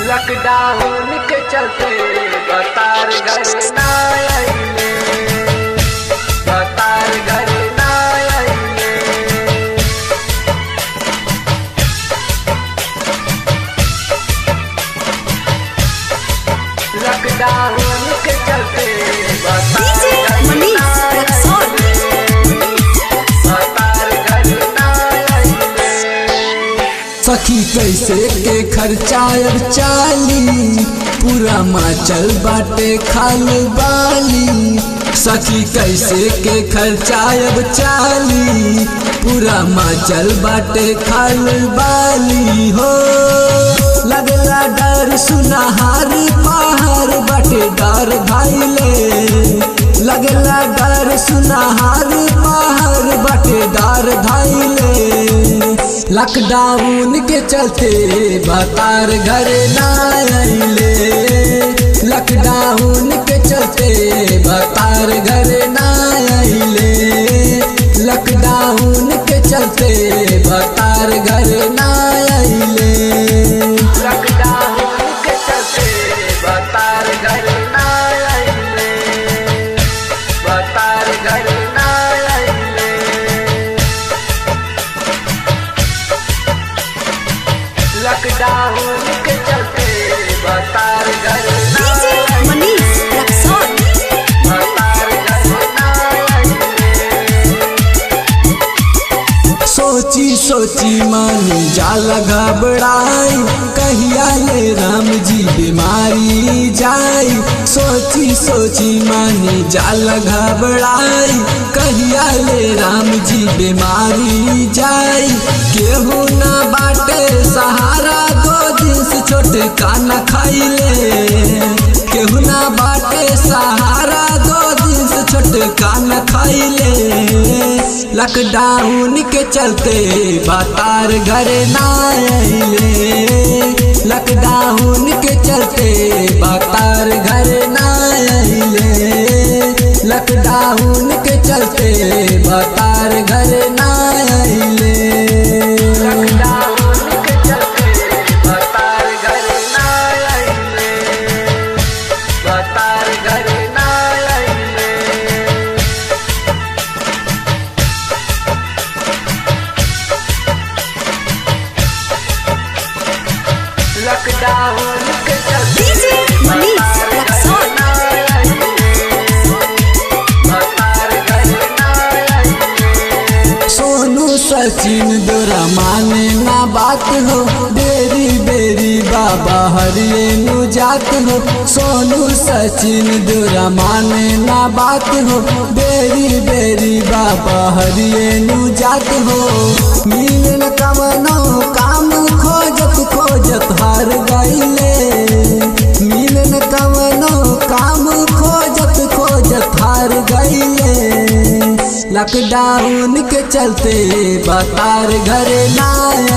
Lockdown के चलते बतार घर ना आइले बतार घर ना आइले लॉकडाउन के चलते बतार DJ घर Manish ना Rexon. आइले। बतार घर ना आइले। सखी कैसे के खर्चा अब चाली पूरा माचल बाटे खाल बाली सखी कैसे के खर्चा अब चाली पूरा माचल बाटे खाल बाली हो लगला डर सुनहार पहाड़ बाटे डर धाइले लगला डर सुनहार पहाड़ बाटे डर धाइले लॉकडाउन के चलते बतार घर ना आइले लॉकडाउन के चलते बतार घर ना आइले लॉकडाउन के चलते बतार घर ना आइले लॉकडाउन के चलते बतार घर ना आइले बतार घर ना आइले लॉकडाउन के चलते बतार घर ना DJ आइले Manish Rexon. बतार घर ना आइले सोची सोची मन जाल घबराई कहिया ले राम जी बीमारी जाई सोची सोची मन जाल घबराई कहिया ले राम जी बीमारी जाई केहू ना बाटे सहारा दो दिन से छोटे काना खाइले केहू ना बाटे सहारा दो दिन से छोटे काना खाइले लॉकडाउन के चलते बतार घर ना आइले लॉकडाउन के चलते बतार घर ना आइले लॉकडाउन के चलते बतार घर ना आइले लॉकडाउन के चलते बतार घर ना आइले बतार घर ना आइले लॉकडाउन के चलते DJ Manish Rexon. बतार घर ना आइले सोनू सचिन दोरा माने ना बात हो बेरी बेरी बाबा हरिये नु जात हो सोनू सचिन दोरा माने ना बात हो बेरी बेरी बाबा हरिये नु जात हो मिलन कमनो काम खोजत खोजत हार गईले मिलन कमनो काम खोजत खोजत हार गईले लॉकडाउन के चलते बतार घर ना